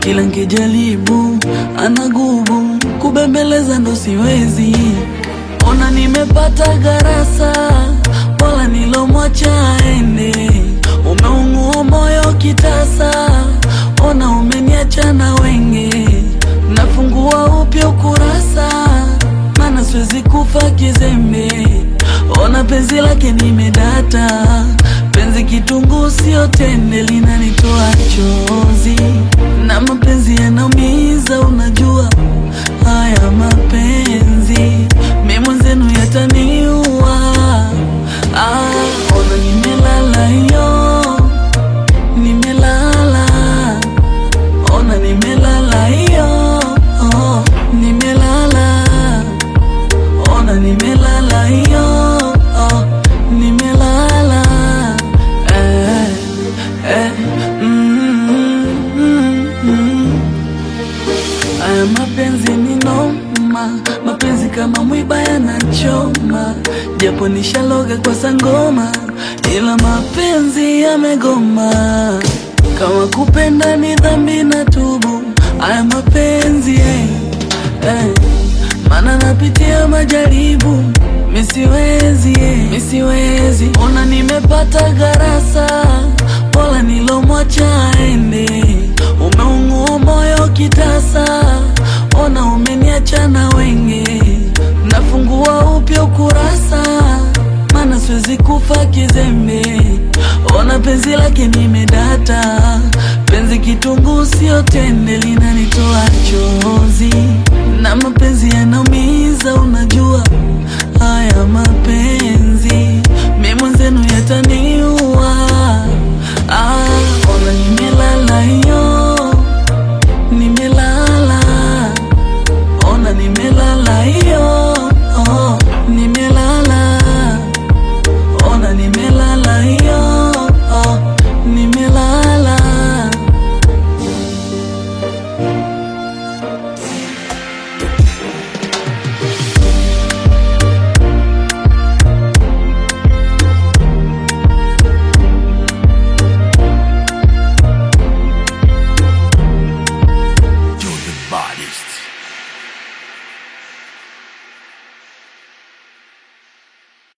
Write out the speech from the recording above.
kila nkijaribu anagubu kubembeleza ndo siwezi. Ona nimepata garasa, wala nilomwacha aende. Umeungua moyo kitasa, ona umeniacha na wenge. Nafungua upya ukurasa, mana siwezi kufa kizembe. Ona penzi lake nimedata, penzi kitunguu sio tende, linanitoa chozi na mapenzi yanaumiza, unajua haya mapenzi mi mwenzenu yataniua. Ah, ona nimelala hiyo, nimelala, ona nimelala hiyo, oh, nimelala, ona nimelala hiyo, oh, nimelala, eh, eh, mm, mm, mm. Aya mapenzi ni noma, mapenzi kama mwiba yanachoma, japo nishaloga kwa sangoma, ila mapenzi yamegoma. Kama kupenda ni dhambi na tubu, aya mapenzi eh, eh, mana napitia majaribu misiwezi eh, misiwezi. Ona nimepata garasa, wala nilomwacha aende. Umeungua moyo kitasa, ona umeniacha na wenge. Nafungua upya ukurasa, mana siwezi kufa kizembe. Ona penzi lake nimedata, penzi kitunguu sio tende, linanitoa chozi na mapenzi yanaumiza, unajua haya mapenzi mi mwenzenu yataniua.